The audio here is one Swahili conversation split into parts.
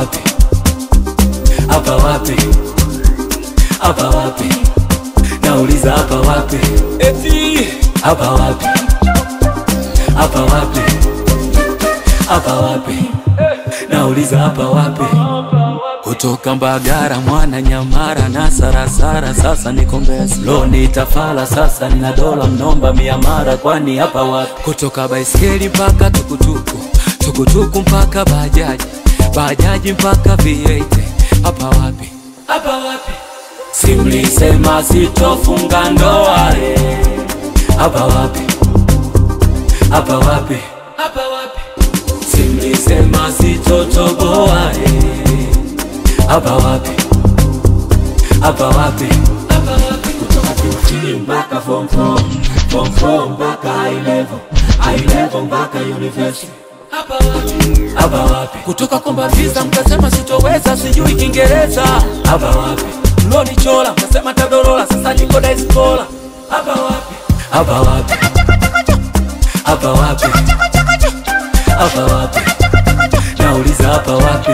wapi hapa wapi hapa wapi nauliza hapa wapi eti hapa wapi hapa wapi hapa wapi nauliza hapa wapi kutoka Mbagara mwana Nyamara na Sarasara, sasa niko Mbezi loni tafala, sasa nina dola mnomba mia mara, kwani hapa wapi? Kutoka baiskeli mpaka tukutuku, tukutuku mpaka bajaji, bajaji mpaka V8, hapa wapi? Hapa wapi? Simlisema sitofunga ndoa eh. Hapa wapi? Hapa wapi? Hapa wapi? Simlisema sitotoboa eh. Hapa wapi? Hapa wapi? Hapa wapi? Kutoka QT mpaka form 4, form 4 mpaka high level, high level mpaka university. Hapa wapi? Hapa wapi? Kutoka komba visa mkasema sitoweza, sijui Kiingereza. Hapa wapi? Mloni chola mkasema tadorola, sasa niko daiskola. Hapa wapi? Hapa wapi? Hapa wapi? Hapa wapi? Nauliza hapa wapi?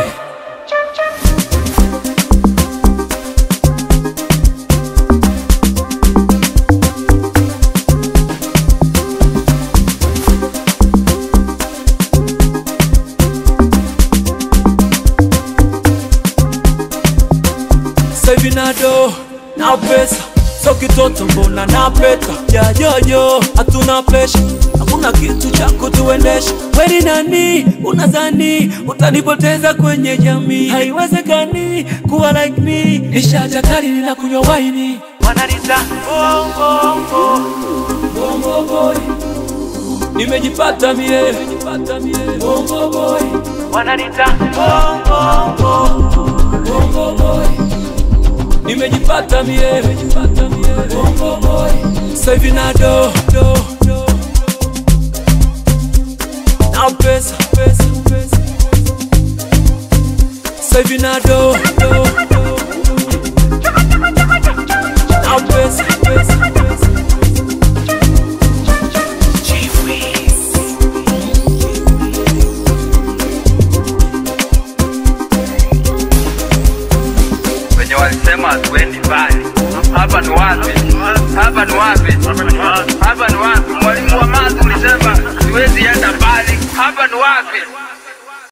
Sasa hivi na do na pesa so kitoto mbona na peta jajojo hatuna pesha hakuna kitu cha kutuendesha weni nani unadhani utanipoteza kwenye jamii haiwezekani kuwa like me nishaja kali nina kunywa waini wananita bongo bongo boy nimejipata mie nimejipata mie bongo boy wananita bongo bongo boy nimejipata mie nimejipata mie bongo boy sasa hivi na do do do na pesa pesa pesa sasa hivi na do do do na pesa pesa pesa wenye walisema hatuendi mbali. Hapa ni wapi? Hapa ni wapi? Hapa ni wapi? Mwalimu wa math ulisema siwezi enda mbali. Hapa ni wapi?